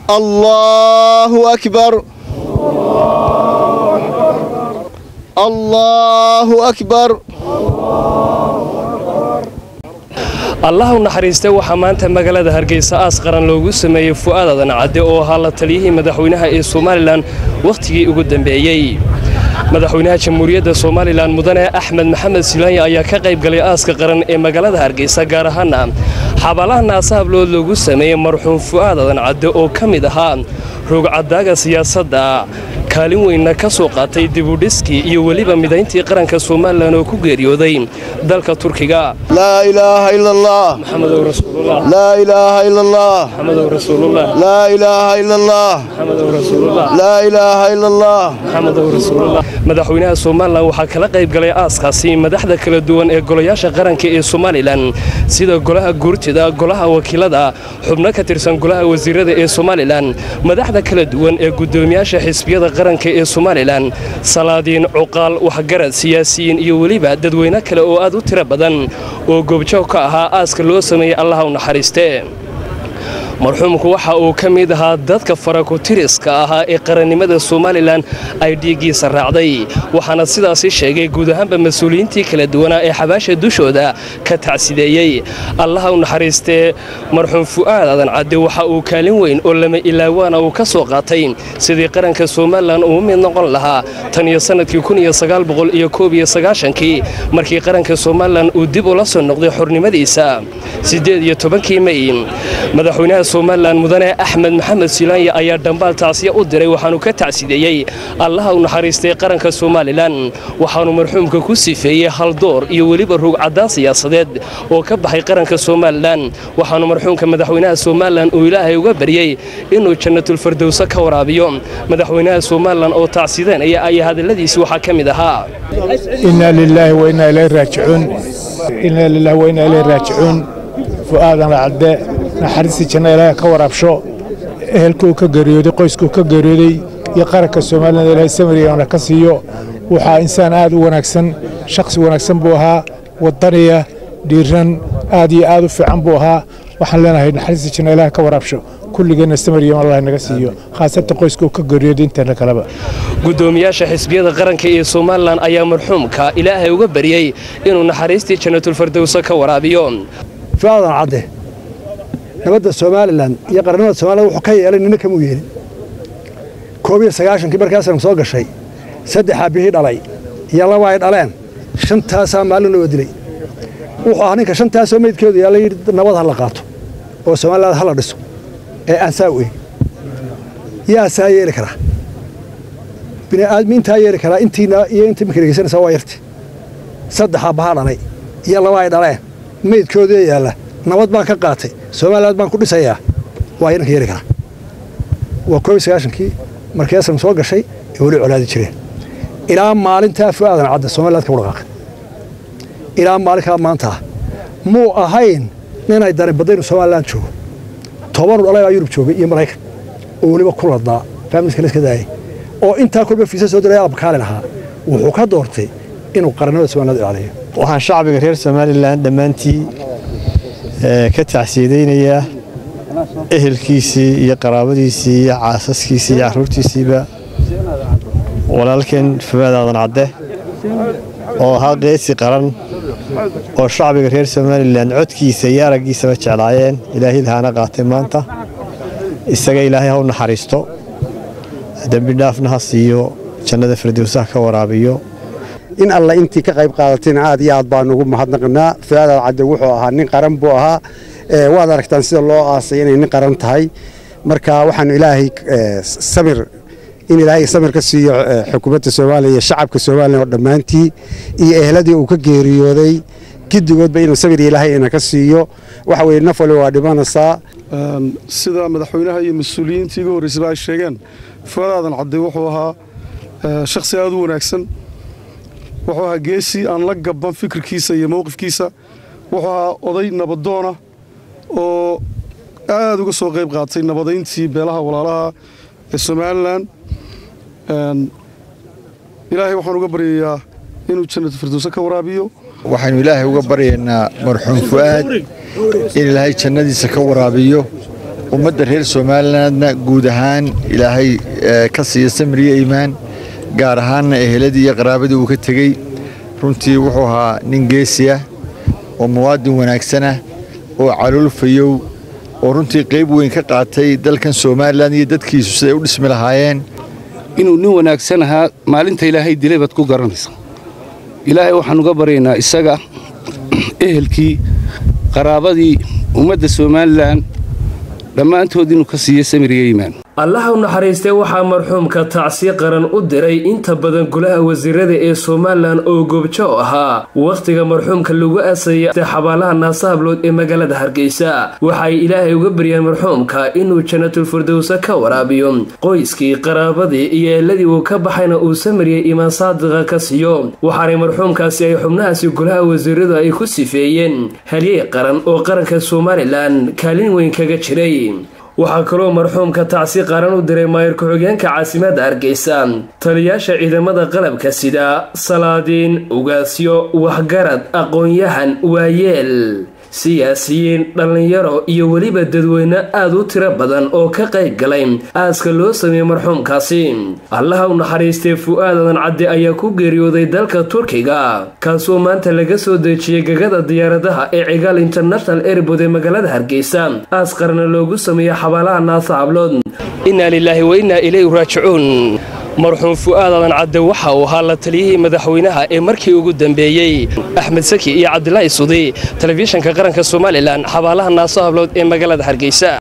allaahu akbar allaahu akbar allah u naxariista waxaa maanta magaalada hargeysa aas qaran loogu sameeyey fu'aad adan cadde oo ahaa la taliyihii madaxweynaha ee somalilan wakhtigii ugu dambeeyey madaxweynaha jamhuuriyadda somalilan mudane axmed maxamed silaanya ayaa ka qayb galay aaska qaran ee magaalada hargeysa gaar ahaana xabaalaha naasahablood loogu sameeyey marxuum fu'aad adan cadde oo ka mid ahaa roogcadaaga siyaasadda kaalin weynna ka soo qaatay dibudhiskii iyo weliba midayntii qaranka somalilan oo ku geeriyooday dalka turkiga laa ilaaha ila allah maxamedow rasuulullah laa ilaaha ila allah maxamedow rasuulullah laa ilaaha ila allah maxamedow rasuulullah laa ilaaha ila allah maxamedow rasuulullah madaxweynaha somalilan waxaa kala qayb galay aaskaasi madaxda kala duwan ee golayaasha qaranka ee somalilan sida golaha guurtida golaha wakiilada xubno ka tirsan golaha wasiirada ee somalilan madaxda kala duwan ee gudoomiyaasha xisbiyada qaranka ee somalilan salaadiin cuqaal waxgarad siyaasiyiin iyo weliba dadweyne kale oo aad u tiro badan oo goobjoog ka ahaa aaska loo sameeyey allaha u naxariiste marxuumku waxa uu ka mid ahaa dadka farakutiriska ahaa ee qarannimada somalilan ay dhiiggiisa raacday waxaana sidaasi sheegay guud ahaanba mas-uuliyiintii kala duwanaa ee xabaasha dushooda ka tacsideeyey allaha u naxariistee marxuum fu'aad adan cadde waxa uu kaalin weyn oo lama ilaawaana uu ka soo qaatay sidii qaranka somalilan uu mid noqon lahaa tan iyo sannadkii kii markii qaranka somalilan uu dib ula soo noqday xornimadiisa siddeed iyo tobankii mey madaxweynaha somalilan mudane axmed maxamed silaanya ayaa dhambaal tacsiya u diray waxaanu ka tacsideeyey allaha u naxariistay qaranka somalilan waxaanu marxuumka ku sifeeyey haldoor iyo weliba ruugcaddaan siyaasadeed oo ka baxay qaranka somalilan waxaanu marxuumka madaxweynaha somalilan uu ilaahay uga baryey inuu jannatulfardowso ka waraabiyo madaxweynaha somalilan oo tacsidanaya ayaa hadalladiisi waxaa ka mid ahaa inaa lilaahi wainaa ilayhi raajicuun inaa lilaahi wainaa ilayhi raajicuun fu'aadan cadde naxariistii janna ilaahay ka waraabsho ehelkuu ka geeriyooday qoyskuu ka geeriyooday iyo qaranka somalilan ilaahay samariyana ka siiyo waxaa insaan aad u wanaagsan shakhsi wanaagsan buu ahaa wadaniya dhiiran aad iyo aad u fiican buu ahaa waxaan leenahay naxariistii janna ilaahay ka waraabsho kulligeenna samariyan allah naga siiyo khaasatan qoyskuu ka geeriyooday inteena kaleba gudoomiyaasha xisbiyada qaranka ee somalilan ayaa marxuumka ilaahay uga baryey inuu naxariistii jannatulfardowso ka waraabiyo fu'aadan cadde nabadda somalilan iyo qarannimada somalilan wuxuu ka yeelay nina kamuu yeelin koob iyo sagaashankii markaasanu soo gashay saddexaa bihii dhalay iyo laba ay dhaleen shantaasaa maalin loo dilay wuxuu ahaa ninka shantaasoo meydkeedu yaalla yidhi nabad ha la qaato oo somaliland ha la dhiso ee aan saa u eegin yaa saa yeeli karaa bini'aadmi intaa yeeli karaa intiina iyo inta iminka dhegeysanaysaa waa yarti saddexaa bahaa dhalay iyo laba ay dhaleen meydkoodii yaalla nabad baan ka qaatay somaliland baan ku dhisayaa waa inanka yeeli karaa waa koob iyo sagaashankii markaasanu soo gashay ee weli colaadi jireen ilaa maalintaa fu'aadan cadda somaliland ka wadhaqaaqay ilaa maalinkaa maantaa muu ahayn ninay dani badaynu somaliland joogo tobanu dhalay baa yurub joogay iyo maraykan oo weliba ku ladnaa faamiliska la iska daayay oo intaa kolba fiisa soo diray abakaali lahaa wuxuu ka doortay inuu qarannimada somaliland ilaaliyo waxaan shacbiga reer somalilan dhammaantii ka tacsiidaynayaa ehelkiisii iyo qaraabadiisii iyo caasaskiisii iyo carruurtiisiiba walaalkeen fumaad aadan cadde oo ahaa qeesi qaran oo shacbiga reer somalilan codkiisa iyo araggiisaba jeclaayeen ilaahay lahaana qaatay maanta isaga ilaahay ha u naxariisto dembi dhaafna ha siiyo jannada firdowsaha ka waraabiyo in alla intii ka qayb qaadatayna aad iyo aad baan ugu mahadnaqnaa fu'aadaad cadde wuxuu ahaa nin qaran buu ahaa waad aragtaan sida loo aasay inay nin qaran tahay marka waxaanu ilaahay samir in ilaahay samir ka siiyo xukuumadda soomaaliya iyo shacabka soomaaliya oo dhammaantii iyo ehladii uu ka geeriyooday giddigoodba inuu samir ilaahay ina ka siiyo waxa weye naf waliba waa dhimanaysaa sida madaxweynaha iyo mas-uuliyiintii iga horreysaba ay sheegeen fu'aadaadan cadde wuxuu ahaa shakhsi aad u wanaagsan wuxuu ahaa geesi aan la gaban fikirkiisa iyo mowqifkiisa wuxuu ahaa oday nabadoona oo aad uga soo qayb qaatay nabadayntii beelaha walaalaha ee somalilan ilaahay waxaan uga baryayaa inuu jannatu firdowse ka waraabiyo waxaynu ilaahay uga baryaynaa marxuum fu'aad in ilaahay jannadiisa ka waraabiyo ummadda reer somalilandna guud ahaan ilaahay ka siiya samriyo iimaan gaar ahaanna eheladii iyo qaraabadii uu ka tegey runtii wuxuu ahaa nin geesi ah oo muwaadin wanaagsanah oo caloolfayow oo runtii qayb weyn ka qaatay dalkan somalilan iyo dadkiisu siday u dhismi lahaayeen inuu nin wanaagsan ahaa maalinta ilaahay dilay baad ku garanaysa ilaahay waxaan uga baryaynaa isaga ehelkii qaraabadii ummadda somalilan dhammaantood inuu ka siiyo samiriyo iimaan allaha u naxariistay waxaa marxuumka tacsi qaran u diray inta badan golaha wasiirada ee somalilan oo goobjo ahaa wakhtiga marxuumka lagu aasayay xabaalaha naasahablood ee magaalada hargeysa waxaay ilaahay uga baryeen marxuumka inuu janatulfirdowsa ka waraabiyo qoyskii qaraabadii iyo eeladii uu ka baxayna uu samariyay imaan saadiqa ka siiyo waxaanay marxuumkaasi ay xubnahaasi golaha wasiiradu ay ku sifeeyeen halyey qaran oo qaranka somalilan kaalin weyn kaga jiray waxaa kaloo marxuumka tacsi qaran u diray maayir ku-xigeenka caasimadda hargeysa taliyaasha ciidamada qalabka sida salaadiin ugaasyo waxgarad aqoon-yahan waayeel siyaasiyiin dhallinyaro iyo weliba dadweyne aad u tiro badan oo ka qayb galay aaska loo sameeyey marxuumkaasi allaha u naxariistay fu'aadadan cadde ayaa ku geeriyooday dalka turkiga kaasoo maanta laga soo dejiyey gegada diyaaradaha ee cigaal international airbood ee magaalada hargeysa aas qarna loogu sameeyey xabaalaha naasa hablood innaa lilaahi wa innaa ilayhi raajicuun marxuum fu'aadadan cadde waxa uu ahaa la taliyihii madaxweynaha ee markii ugu dambeeyey axmed saki iyo cabdilaahi sudi telefishanka qaranka somalilan xabaalaha naaso hablood ee magaalada hargeysa